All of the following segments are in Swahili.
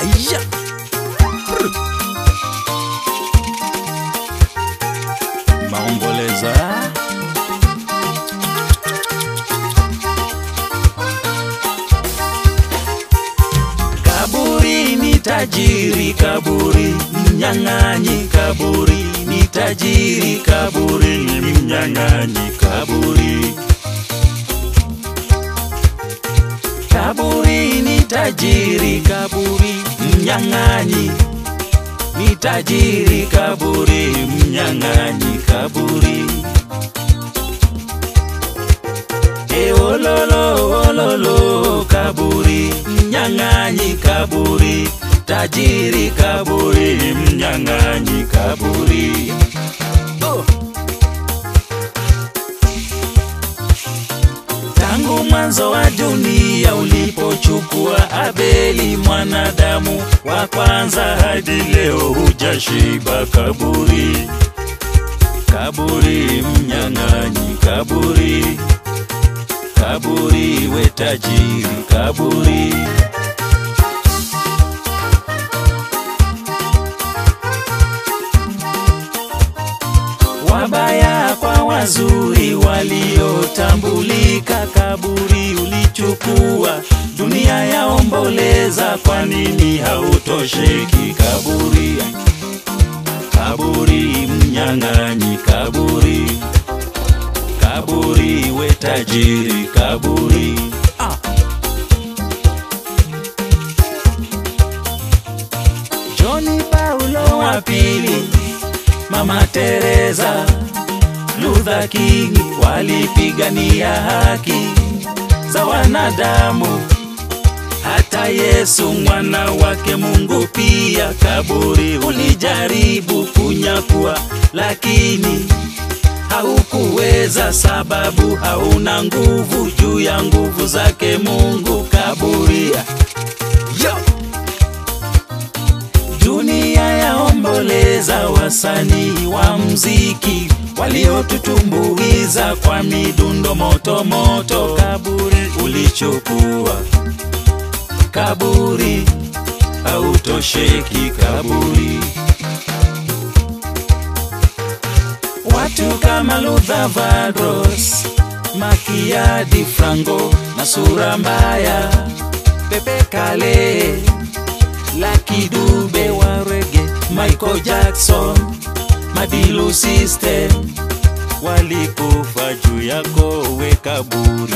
Aya. Brr. Maomboleza. Kaburi ni tajiri, kaburi mnyang'anyi, kaburi ni tajiri, kaburi ni mnyang'anyi, kaburi. Kaburi ni tajiri, kaburi mnyang'anyi, ni tajiri, kaburi mnyang'anyi, kaburi. E ololo ololo kaburi mnyang'anyi kaburi tajiri kaburi mnyang'anyi kaburi oh. Tangu mwanzo wa dunia ulipochukua Abeli mwanadamu wa kwanza hadi leo hujashiba kaburi kaburi mnyang'anyi kaburi kaburi we tajiri kaburi wabaya kwa wazuri waliotambulika kaburi ulichukua dunia yaomboleza kwa nini hautosheki kaburi kaburi mnyang'anyi kaburi kaburi we tajiri kaburi ah. Joni Paulo wa pili, Mama Teresa, Luther King walipigania haki za wanadamu. Hata Yesu mwana wake Mungu pia kaburi ulijaribu kunyakua, lakini haukuweza, sababu hauna nguvu juu ya nguvu zake Mungu. Kaburi Yo! dunia yaomboleza wasanii wa mziki waliotutumbuiza kwa midundo moto moto. Kaburi ulichukua, kaburi hautosheki, kaburi Watu kama Luther Vandross, Makiadi Franco na sura mbaya, Pepe Kale, Lucky Dube wa reggae, Michael Jackson, Madilu System walikufa juu yako we kaburi.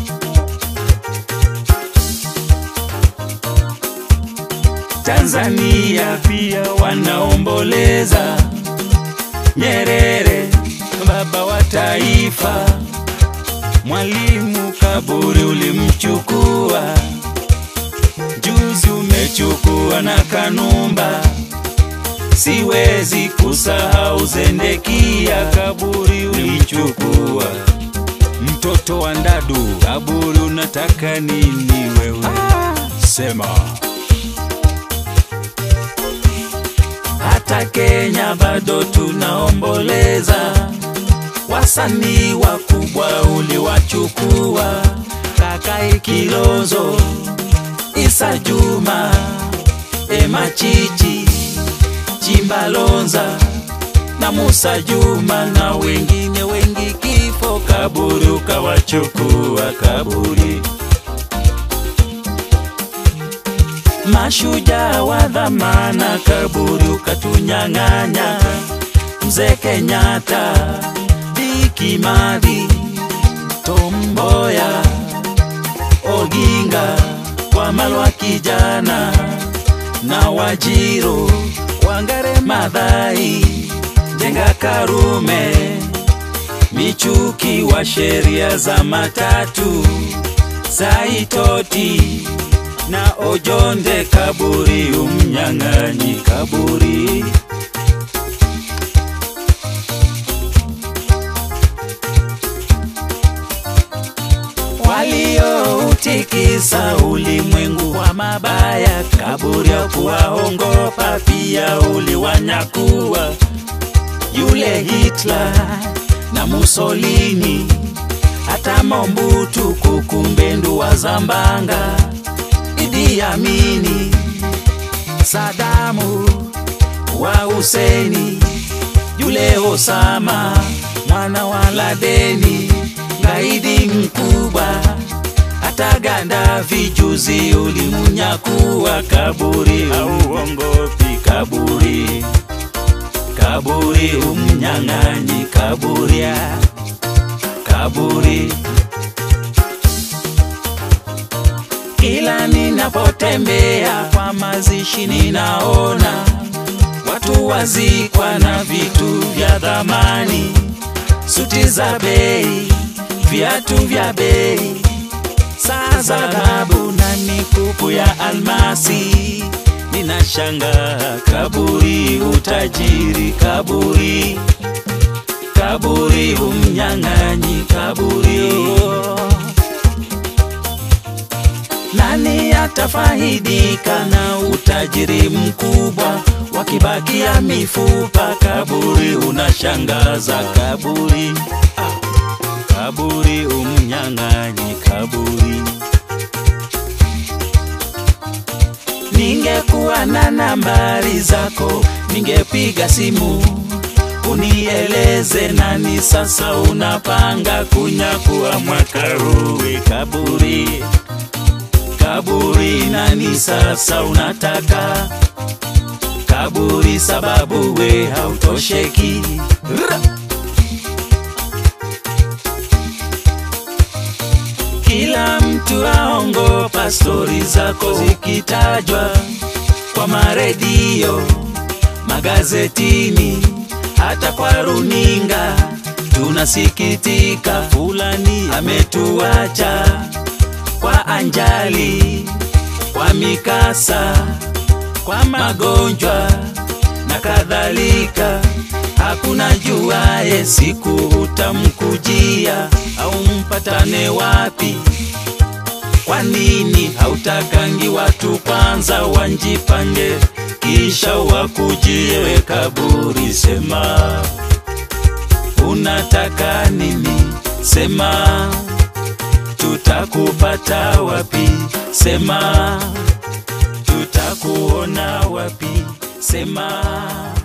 Tanzania pia wanaomboleza Nyerere, baba wa taifa. Mwalimu kaburi ulimchukua, juzi umechukua na Kanumba. Siwezi kusahau Zendekia, kaburi ulichukua. Mtoto wa Ndadu, kaburi unataka nini wewe? Sema. hata Kenya bado tunaomboleza. Wasanii wakubwa uliwachukua, Kakai Kilozo, Isa Juma, Ema Chichi, Chimbalonza na Musa Juma na wengine wengi, kifo kaburi ukawachukua kaburi. Mashujaa wa dhamana kaburi ukatunyang'anya. Mzee Kenyatta, Diki Madhi, Tom Mboya, Oginga, Wamalwa kijana na Wajiro, Wangare Madhai, Jenga Karume, Michuki wa sheria za matatu, Saitoti na Ojonde kaburi, umnyang'anyi kaburi. Walioutikisa ulimwengu kwa mabaya, kaburi ya kuwaongopa, pia uliwanyakua yule Hitler na Mussolini, hata Mobutu, Kukumbendu wa Zambanga Idi Amini Sadamu wa Huseni, yule Osama mwana wa Ladeni, gaidi mkubwa hata Gandafi juzi ulimunyakuwa kaburi, auongopi kaburi, kaburi umnyang'anyi kaburia, kaburi kila ninapotembea kwa mazishi ninaona watu wazikwa na vitu vya dhamani, suti za bei, viatu vya bei, saa za dhahabu na mikufu ya almasi. Ninashangaa kaburi, utajiri kaburi, kaburi umnyang'anyi kaburi oh. Nani atafaidika na utajiri mkubwa wakibakia mifupa? Kaburi unashangaza, kaburi ah, kaburi umnyang'anyi kaburi. Ningekuwa na nambari zako, ningepiga simu unieleze nani sasa unapanga kunyakuwa mwaka huu. Kaburi kaburi nani sasa unataka kaburi sababu we hautosheki Ra! kila mtu aongopa stori zako zikitajwa kwa maredio magazetini hata kwa runinga tunasikitika fulani ametuacha kwa anjali, kwa mikasa, kwa magonjwa na kadhalika. Hakuna juaye siku utamkujia au mpatane wapi. Kwa nini hautakangi watu kwanza wanjipange, kisha wakujie we kaburi? Sema unataka nini? Sema tutakupata wapi? Sema tutakuona wapi? Sema